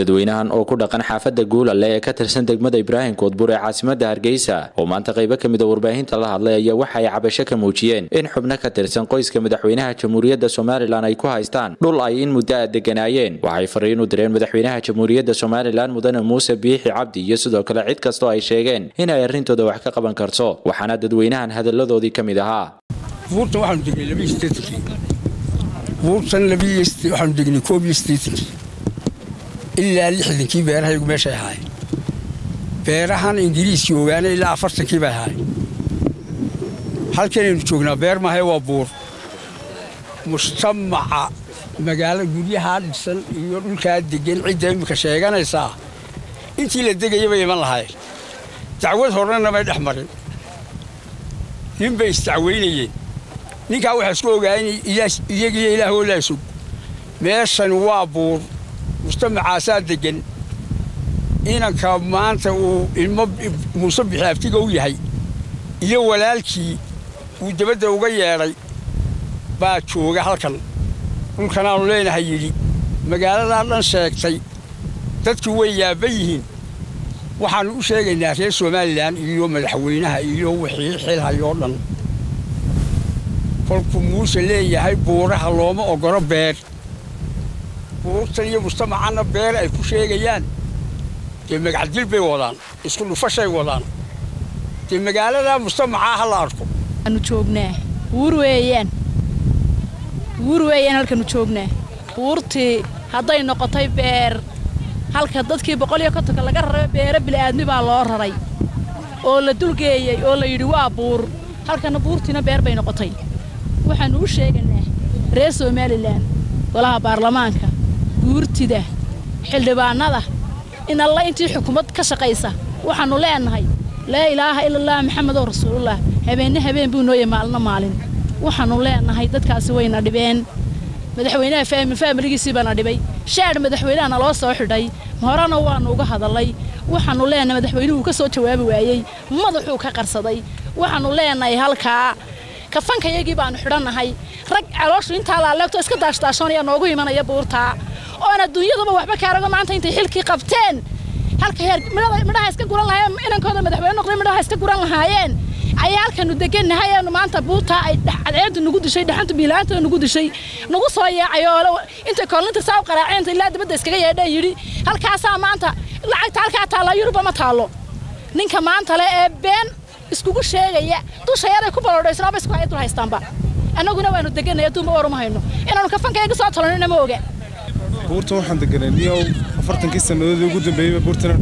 dadweynahan oo ku dhaqan xaafadda guulale ee ka tirsan degmada ibraahim koodbur ee caasimada hargeysa oo maanta qaybo ka mida warbaahinta la hadlay ayaa waxa ay cabasho ka muujiyeen in xubno ka tirsan qoyska madaxweynaha jamhuuriyadda somalilan ay ku haystaan dhul ay in muddo a deganaayeen waxay fariin u direen madaxweynaha jamhuuriyadda somalilan mudane muuse biixi cabdi iyo sidoo kale cid kastoo ay sheegeen in ay arrintooda wax ka qaban karto waxaana dadweynahan hadalladoodii ka mid ahaa buurtan waxaanu degnay labiyo sideetankii buurtan labiyo waxaanu degnay koob iyo siddeetankii ilaa lixdankii beerahaygu meeshay ahaayeen beerahan ingiriiskii ogaanay ilaa afartankii bay ahaayeen halkanaynu joognaa beer maahae waa buur mujtamaca magaalo guryahaa dhisan iyo dhulkaa degan cidda iminka sheeganaysaa intii la degaya bay iman lahaayeen dacwad horena may dhex marin nin bay isdacweynayeen ninkaa waxaa isku ogaayay iyagiyo ilaahoo laa sug meeshani waa buur mujtamacaasaa degan inanka maanta uu ilmo muuse bixi abtiga u yahay iyo walaalkii uu dabadda uga yeedhay baa jooga halkan dhulkanaannu leenahay yidhi magaaladaa dhan sheegtay dadkii way yaabba yihiin waxaannu u sheegaynaa reer somalilan iyo madaxweynaha iyo wixii xilhayoo dhan kolkuu muuse leeyahay buuraha looma oggolo beer buurtan iyo mujtamacanna beer ay ku sheegayaan dee magacdil bay wadaan isku dhufashay wadaan dee magaaladaa mujtamacaa ha la arko anu joognaa buur weeyaan buur weeyaan halkanu joognaa buurtii hadday noqotay beer halka dadkii boqol iyo kontonka laga raray beere bili'aadmi baa loo raray oo la dulgeeyey oo la yidhi waa buur halkana buurtiina beer bay noqotay waxaannu u sheegaynaa reer somalilan golaha baarlamaanka guurtida xildhibaannada in alla intii xukuumad ka shaqaysa waxaannu leenahay laa ilaaha ila allah maxamedoo rasuulullah habeenna habeen buu nooya maalina maalin waxaannu leenahay dadkaasi wayna dhibeen madaxweynaha faamiligiisii baana dhibay shaadh madaxweynaha naloo soo xidhay horena waannu uga hadallay waxaannu leenahay madaxweynuhu ka soo jawaabi waayey madaxuu ka qarsaday waxaannu leenahay halkaa kafankayagii baannu xidhannahay rag calooshu intaa laaleegto iska daashdaashoonaya noogu imanaya buurtaa oon adduunyaduba waxba kaarago maanta intay xilkii qabteen halka heer midhaha iska guran lahaayeen inankooda madaxweyne noqday midhaha iska guran lahaayeen ayaa halkanu degannahay eenu maanta buurtaa ay cadceedu nagu dishay dhaxanta biilaanta nagu dishay nagu soo yeecay oo intay koolinta saa u qaraaceen ilaa dibadda iskaga yeedheen yidhi halkaasaa maanta lacagta halkaa taalla yuruba ma taallo ninka maanta le ee been iskugu sheegaya dushayaday ku balodhaysnaaba isku hay dul haystaanba annaguna waanu deganay adduunba waruma hayno inaanu kafankayga soo talonina ma oga buurta waxaan deganay niyow afartankii sannadoodii ugu dambeeyeyba buurtanaan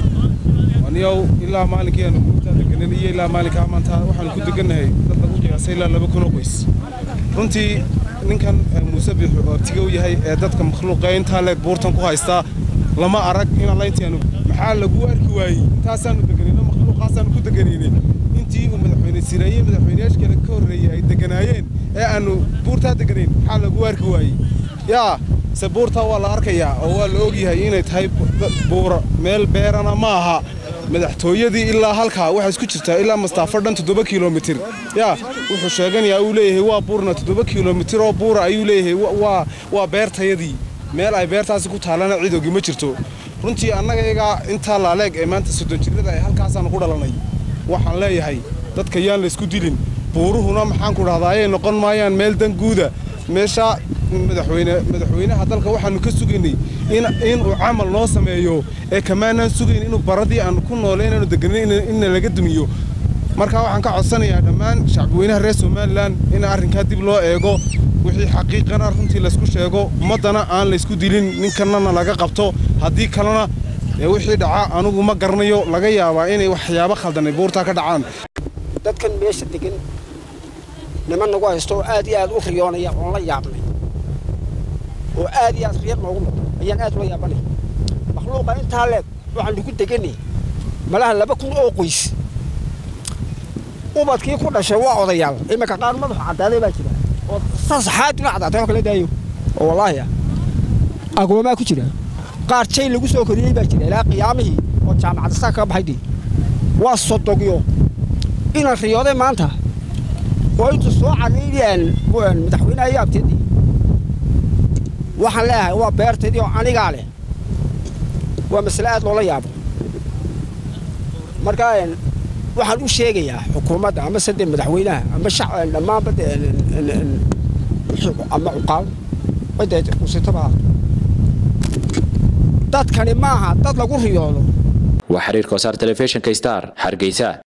deganay niyow ilaa maalinkii aanu buurtaa deganan iyo ilaa maalinkaa maanta waxaanu ku degannahay dad lagu qiyaasay ilaa laba kunoo qoys runtii ninkan muuse biixu oo abtiga u yahay ee dadka makhluuqa intaa leeg buurtan ku haystaa lama arag in alla intaanu maxaa lagu arki waayey intaasaanu deganayno makhluuqaasaanu ku deganaynay intii uu madaxweyne siraayey madaxweyneyaasha kale ka horreeyey ay deganaayeen ee aanu buurtaa deganayn maxaa lagu arki waayey yaa se buurtaa waa la arkayaa oo waa la ogyahay inay tahay buura meel beerana ma aha madaxtooyadii ilaa halkaa waxaa isku jirtaa ilaa mastaafo dhan toddoba kilomitir yaa wuxuu sheeganayaa uu leeyahay waa buurna toddoba kilomitir oo buura ayuu leeyahay waa beertayadii meel ay beertaasi ku taallana cid ogi ma jirto runtii annaga iyagaa intaa laaleeg ee maanta soddon jirrada ay halkaasaanu ku dhalanay waxaan leeyahay dadka yaan laysku dilin buuruhuna maxaan ku dhahdaa ayay noqon maayaan meel dan guuda meesha madaxweyne madaxweynaha dalka waxaanu ka sugaynay inuu camal noo sameeyo ee kamaanaan sugayn inuu baradii aanu ku noole inaanu deganin inna laga dumiyo markaa waxaan ka codsanayaa dhammaan shacbiweynaha reer somalilan in arrinkaa dib loo eego wixii xaqiiqana runtii laysku sheego ummaddana aan laysku dilin ninkanana laga qabto haddii kalena wixii dhaca anugu ma garanayo laga yaabaa inay waxyaabo khaldanay buurtaa ka dhacaan dadkan meesha degan niman nagu haysto oo aad iyo aad u riyoonaya oon la yaabnay oo aad iyo aad riyad noogu noqdo ayaan aad ula yaabanay makhluuqa intaa leeg waxaan lagu deganay malaha laba kun oo qoys ubadkii ku dhashay waa odayaal iminka qaar madaxu caddaaday baa jira oo sasaxaaduna caddaatay oo kala daayo oo wallaahi agoomaa ku jira qaar jay lagu soo koriyey baa jira ilaa qiyaamihii oo jaamacadda saa kaga baxay dee waa sodogyo inaan riyooday maanta oo intu soo cadaynayaan madaxweynaha iyo abteedii waxaan leeyahay waa beertaydii oo anigaa leh waa masale aad loola yaabo marka waxaan u sheegayaa xukuumadda ama sade madaxweynaha ama dhammaanba ama cuqaal cidusitaba dadkani maaha dad lagu riyoodo waa xiriirka wasaar telefishinka star hargeysa